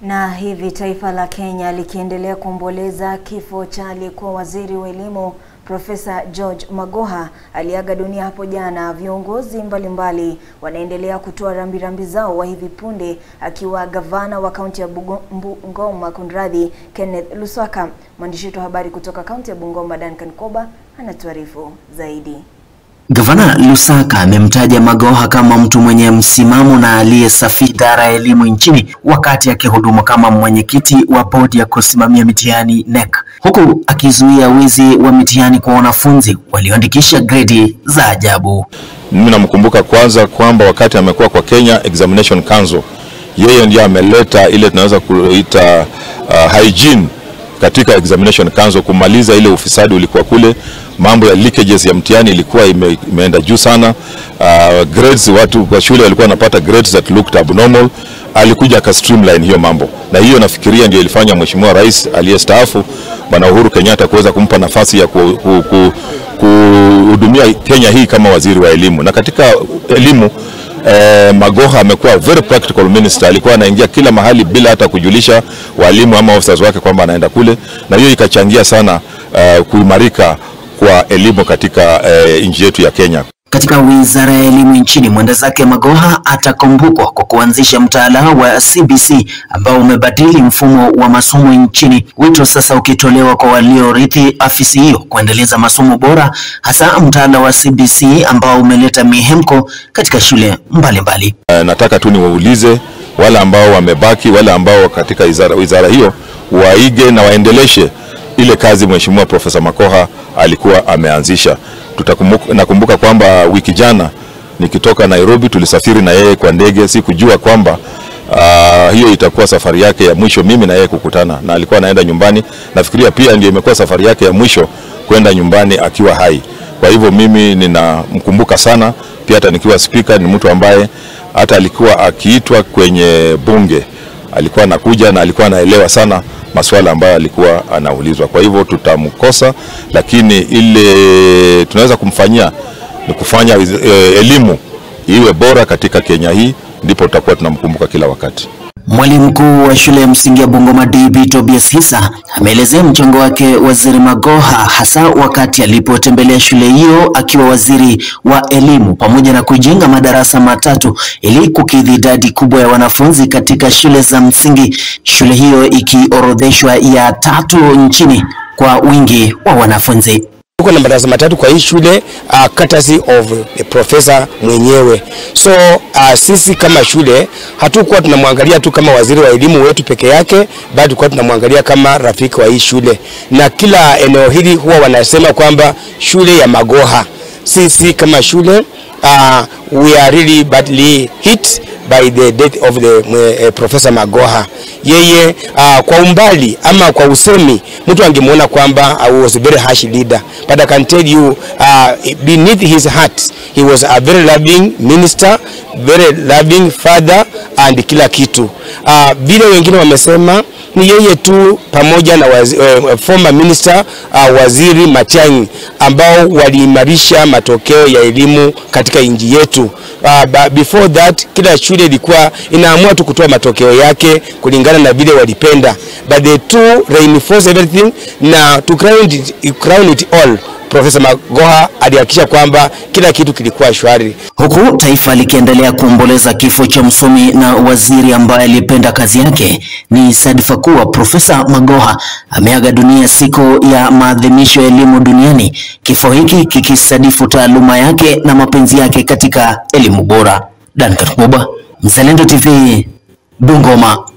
Na hivi taifa la Kenya likiendelea kuomboleza kifo cha aliyekuwa waziri wa elimu Profesa George Magoha aliaga dunia hapo jana. Viongozi mbalimbali wanaendelea kutoa rambirambi zao, wa hivi punde akiwa gavana wa kaunti ya Bungoma kunradhi, Kenneth Luswaka. Mwandishi wetu wa habari kutoka kaunti ya Bungoma Duncan Koba anatuarifu zaidi. Gavana Lusaka amemtaja Magoha kama mtu mwenye msimamo na aliyesafisha idara ya elimu nchini wakati akihudumu kama mwenyekiti wa bodi ya kusimamia mitihani NEC, huku akizuia wizi wa mitihani kwa wanafunzi walioandikisha gredi za ajabu. Mimi namkumbuka kwanza kwamba wakati amekuwa kwa Kenya Examination Council, yeye ndiye ameleta ile tunaweza kuita uh, hygiene katika Examination Council, kumaliza ile ufisadi ulikuwa kule mambo ya leakages ya mtihani ilikuwa ime, imeenda juu sana. Uh, grades watu kwa shule walikuwa wanapata grades that looked abnormal. Alikuja aka streamline hiyo mambo, na hiyo nafikiria ndio ilifanya mheshimiwa rais aliyestaafu bwana Uhuru Kenyatta kuweza kumpa nafasi ya kuhudumia ku, ku, Kenya hii kama waziri wa elimu. Na katika elimu eh, Magoha amekuwa very practical minister. Alikuwa anaingia kila mahali bila hata kujulisha walimu ama officers wake kwamba anaenda kule, na hiyo ikachangia sana uh, kuimarika kwa elimu katika eh, nchi yetu ya Kenya. Katika wizara ya elimu nchini, mwenda zake Magoha atakumbukwa kwa kuanzisha mtaala wa CBC ambao umebadili mfumo wa masomo nchini, wito sasa ukitolewa kwa waliorithi afisi hiyo kuendeleza masomo bora, hasa mtaala wa CBC ambao umeleta mihemko katika shule mbalimbali. Uh, nataka tu niwaulize wale ambao wamebaki, wale ambao katika wizara, wizara hiyo waige na waendeleshe ile kazi Mheshimiwa Profesa Magoha alikuwa ameanzisha. Tutakumbuka, nakumbuka kwamba wiki jana nikitoka Nairobi tulisafiri na yeye kwa ndege. Sikujua kwamba uh, hiyo itakuwa safari yake ya mwisho mimi na yeye kukutana, na alikuwa anaenda nyumbani. Nafikiria pia ndio imekuwa safari yake ya mwisho kwenda nyumbani akiwa hai. Kwa hivyo mimi ninamkumbuka sana, pia hata nikiwa spika, ni mtu ambaye hata alikuwa akiitwa kwenye bunge alikuwa anakuja na alikuwa anaelewa sana masuala ambayo alikuwa anaulizwa. Kwa hivyo tutamkosa, lakini ile tunaweza kumfanyia ni kufanya e, elimu iwe bora katika Kenya hii, ndipo tutakuwa tunamkumbuka kila wakati. Mwalimu mkuu wa shule ya msingi ya Bungoma DB Tobias Hisa ameelezea mchango wake waziri Magoha hasa wakati alipotembelea shule hiyo akiwa waziri wa elimu, pamoja na kujenga madarasa matatu ili kukidhi idadi kubwa ya wanafunzi katika shule za msingi, shule hiyo ikiorodheshwa ya tatu nchini kwa wingi wa wanafunzi. Tuko na madarasa matatu kwa hii shule uh, courtesy of the professor mwenyewe. So uh, sisi kama shule hatukuwa tunamwangalia tu kama waziri wa elimu wetu peke yake, bali tulikuwa tunamwangalia kama rafiki wa hii shule, na kila eneo hili huwa wanasema kwamba shule ya Magoha. Sisi kama shule uh, we are really badly hit by the death of the uh, Professor Magoha. Yeye uh, kwa umbali ama kwa usemi mtu angemwona kwamba I was a very harsh leader but I can tell you uh, beneath his heart he was a very loving minister, very loving father and kila kitu vile uh, wengine wamesema ni yeye tu pamoja na wazi, uh, former minister uh, waziri Matiang'i ambao waliimarisha matokeo ya elimu katika nchi yetu. Uh, before that kila shule ilikuwa inaamua tu kutoa matokeo yake kulingana na vile walipenda, but the two reinforce everything na to crown it, crown it all Profesa Magoha alihakikisha kwamba kila kitu kilikuwa shwari, huku taifa likiendelea kuomboleza kifo cha msomi na waziri ambaye alipenda kazi yake. Ni sadfa kuwa Profesa Magoha ameaga dunia siku ya maadhimisho ya elimu duniani, kifo hiki kikisadifu taaluma yake na mapenzi yake katika elimu bora. Duncan Kuba, Mzalendo TV, Bungoma.